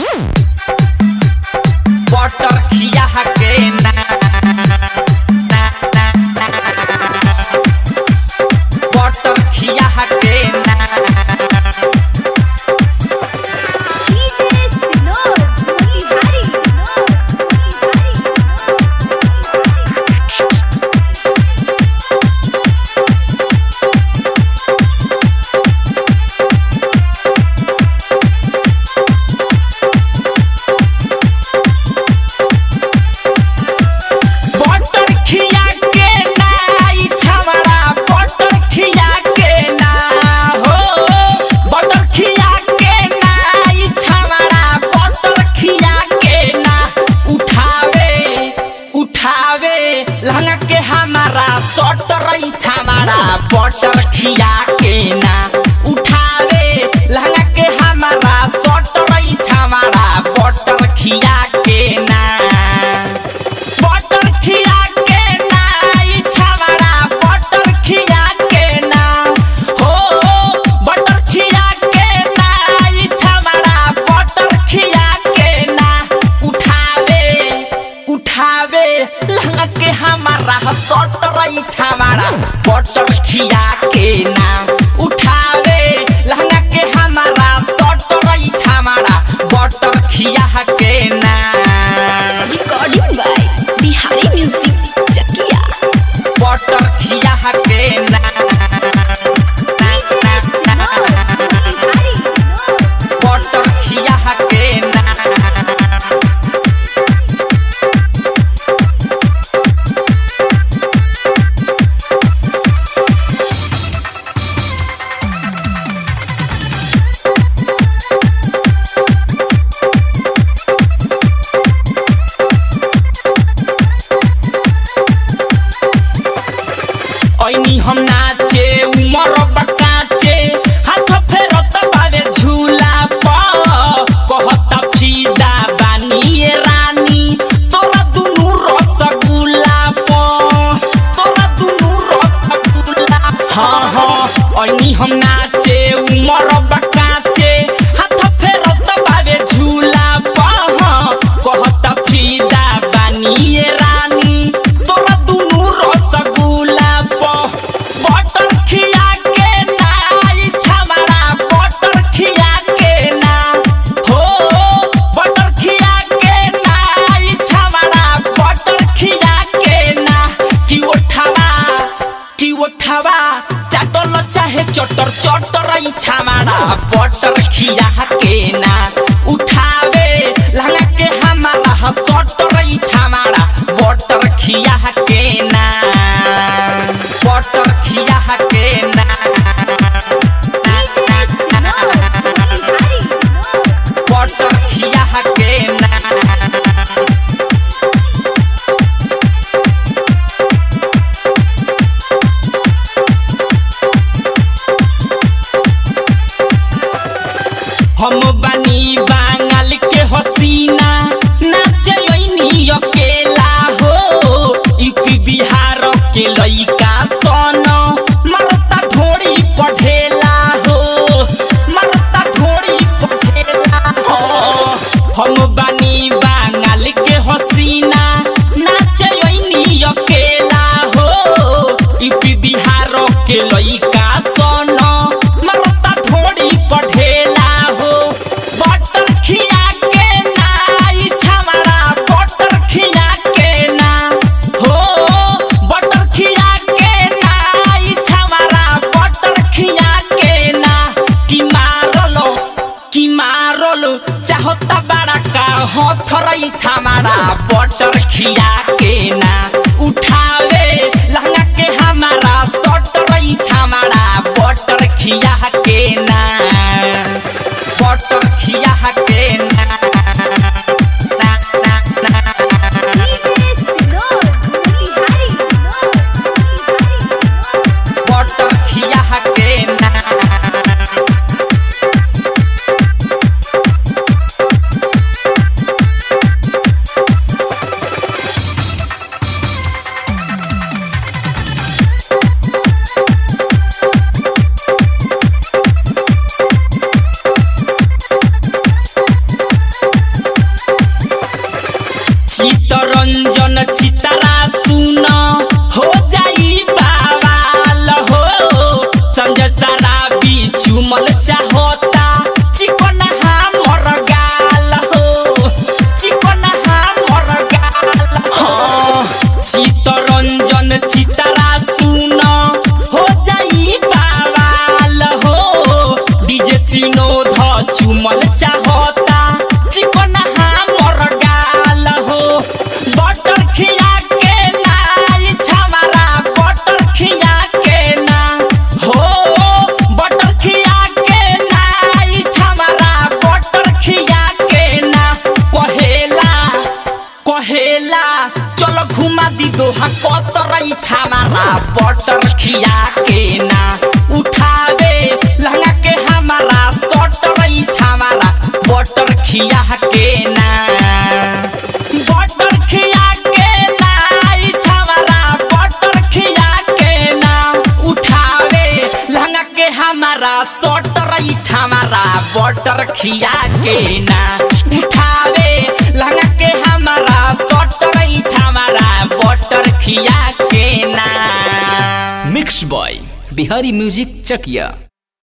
Butter खिया के ना ना ना ना बटर खिया के ना DJ Sinor, Motihari, Sinor, butter खिया के ना ई छवड़ा बटर खिया के ना हो बटर खिया के ना ई छवड़ा बटर खिया के ना उठावे उठावे लहंगा के हमारा सटर ई छवड़ा बटर खिया के ना उठावे लहंगा के हमारा सटर ई छवड़ा बटर खिया के ना बटर खिया के ना ई छवड़ा बटर खिया के ना हो बटर खिया के ना ई छवड़ा बटर खिया के ना उठावे उठावे लहंगा के हमारा सटर ई छवड़ा बटर खिया के ना उठावे लहंगा के हमारा सटर ई छवड़ा बटर खिया के ना Recording by Bihari Music, Chakia. Butter खिया के ना DJ Sinor, Motihari, Sinor. Butter खिया के ना ऐनी हम नाचे उमर बकाचे हाथ फेरत बावे झूला प कहता फीदा बानी रानी तोरा दुनु रसगुल्ला प तोरा दुनु रसगुल्ला हाँ हाँ ऐनी हम नाचे उमर बकाचे हाथ फेरत बावे झूला प कहता फीदा बानी रानी तोरा दुनु रसगुल्ला प बटर खिया के ना ई छमड़ा बटर खिया के ना हो बटर खिया के ना ई छमड़ा बटर खिया के ना कि उठावा कि उठावा चाटल चाहे चटर चटर ई छमड़ा बटर खिया के ना उठावे लहंगा के हमारा सटर ई छमड़ा बटर खिया के ना बटर खिया के ना DJ Sinor, Motihari, Sinor. Butter खिया के ना हम बानी बांगाल के हसीना नाचे ओइनी अकेला हो यूपी बिहार के लइका सन मरता ढोड़ी पढ़ेला हो मरता ढोड़ी पढ़ेला हो हम बानी बांगाल के हसीना नाचे ओइनी अकेला हो यूपी बिहार के लइका सन मरता ढोड़ी पढ़ेला हो बटर खिया के ना ई छमड़ा बटर खिया के ना हो बटर खिया के ना ई छमड़ा बटर खिया के ना कि मारलो कि मारलो चाहता बड़ा का हथरई छमड़ा बटर खिया के ना उठावे लहंगा के हमारा सटरई छमड़ा बटर खिया के ना बटर खिया के ना ना ना ना DJ Sinor, Motihari, Sinor, Motihari, Sinor. Butter खिया के ना चाहता चिकन हमर गाल हो चिकन हमर गाल हाँ चितरंजन चितरा सुन हो जाई बावाल हो डीजे सिनोध चुमल चाहता चिकन हमर गाल हो बटर खिया के नाई छमारा बटर खिया के ना हो बटर खिया के नाई छमारा बटर खिया के ना कहेला कहेला चलो घुमा दी दोहा कतरई छामारा बटर खिया के ना उठावे लहंगा के हमारा सटरई छामारा बटर खिया के ना बटर खिया के ना ई छामारा बटर खिया के ना उठावे लहंगा के हमारा सटरई छामारा बटर खिया के ना उठावे लहंगा के हमारा सटरई छामारा बटर खिया के ना मिक्स बॉय बिहारी म्यूजिक चकिया